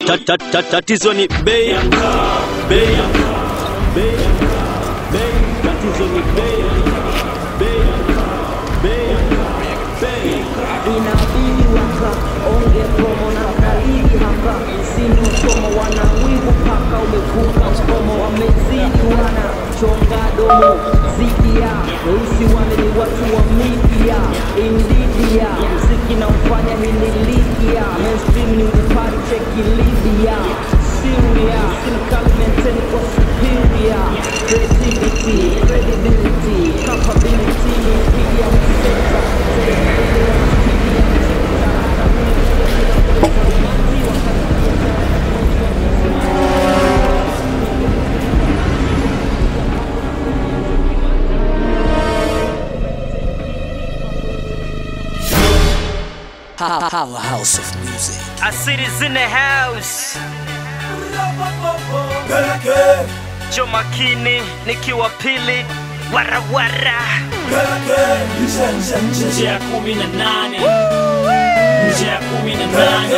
Ta- ta- ta- Tatizo ni bei ya mkaa, bei ya mkaa, bei ya mkaa, bei. Tatizo ni bei ya mkaa, bei ya mkaa, bei ya mkaa, bei. inabidi waka onge promo na kalili hapa msimu usomo wana wivu paka umevuka mkomo wamezidi wana chonga domo zidia weusi wale ni watu wa media indidia mziki na ufanya hili ligia mainstream ni upari cheki libya Syria Simkali maintain kwa superior Creativity, credibility, capability Media center Powerhouse of music. I see this in the house. Jo makini nikiwa pili warawara nje ya kumi na nane nje ya kumi na nane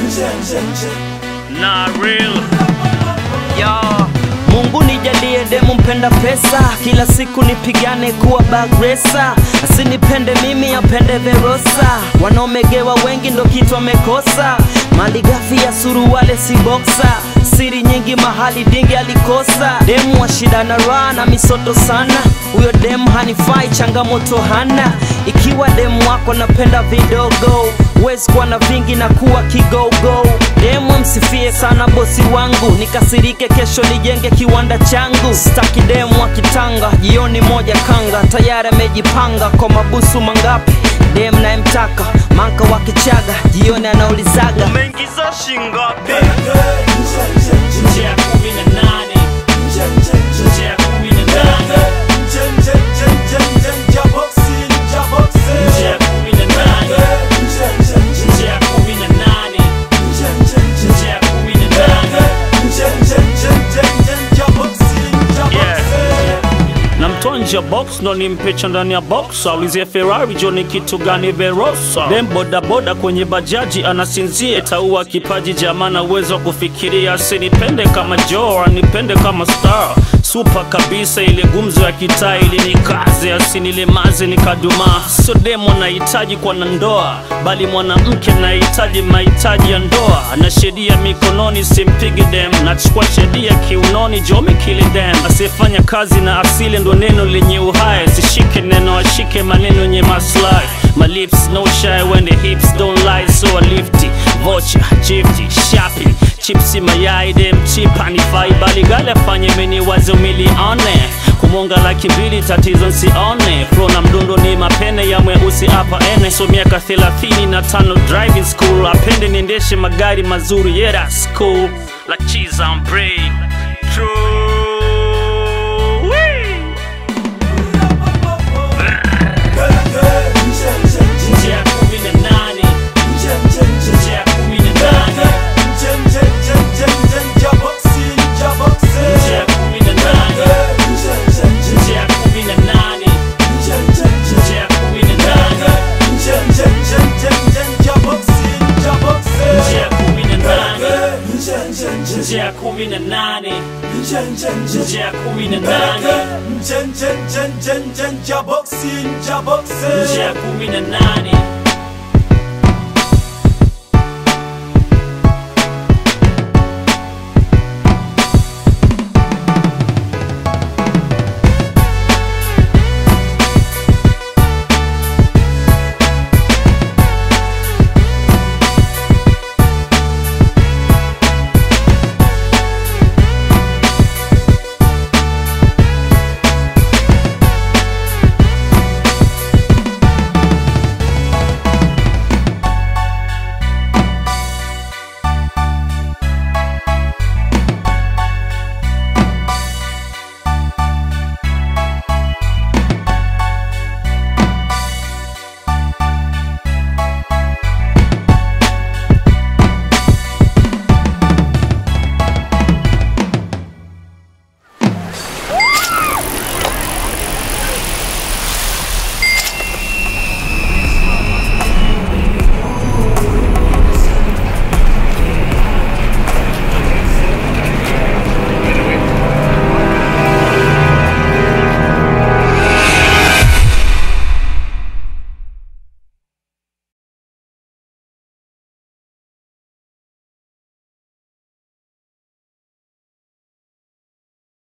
na real yo Mungu nijalie demu mpenda pesa, kila siku nipigane kuwa bagresa, asinipende mimi apende Verosa. Wanaomegewa wengi ndo kitu amekosa, mali ghafi ya suruwale si boksa, siri nyingi mahali dingi alikosa. Demu wa shida na raha na misoto sana, huyo demu hanifai, changamoto hana. Ikiwa demu wako napenda vidogo, huwezi kuwa na vingi na kuwa kigogo. Demu msifie sana bosi wangu, nikasirike kesho nijenge kiwanda changu. Staki demu wa kitanga, jioni moja kanga, tayari amejipanga kwa mabusu mangapi. Demu nayemtaka manka wa kichaga, jioni anaulizaga umeingiza shingapi? nje ya kumi na nane nje ya kumi na nane nje ya kumi na nane nje ya kumi na nane nje ya kumi na nane na mtoa nje ya box ndo nimpecha ndani ya box aulizie ferrari jo ni kitu gani verosa dem bodaboda kwenye bajaji anasinzia itaua kipaji jamana uwezo wa kufikiria asinipende kama jo anipende kama star supa kabisa ile gumzo ya kitaa ili nikaze asinilemaze nikadumaa sio demo anahitaji kwa na ndoa bali mwanamke anahitaji mahitaji ya ndoa na sheria mikononi simpigi dem nachukua sheria kiunoni jome kili dem asiyefanya kazi na asili ndo neno lenye uhai sishike neno ashike maneno yenye maslahi my lips no shy when the hips don't lie so I lift it vocha chifti shopping chipsi mayai dem chipa nifai bali gale afanye meni wazo milione kumonga laki mbili tatizo nsione flo na mdundo ni mapene ya mweusi hapa ene so miaka thelathini na tano driving school apende niendeshe magari mazuri yeah that's cool like cheese on bread true Wee! nje ya kumi na nane nje ya kumi na nane nje ya kumi na nane nje ya kumi na nane nje ya kumi na nane nje ya kumi na nane nje ya kumi na nane nje ya kumi na nane nje ya kumi na nane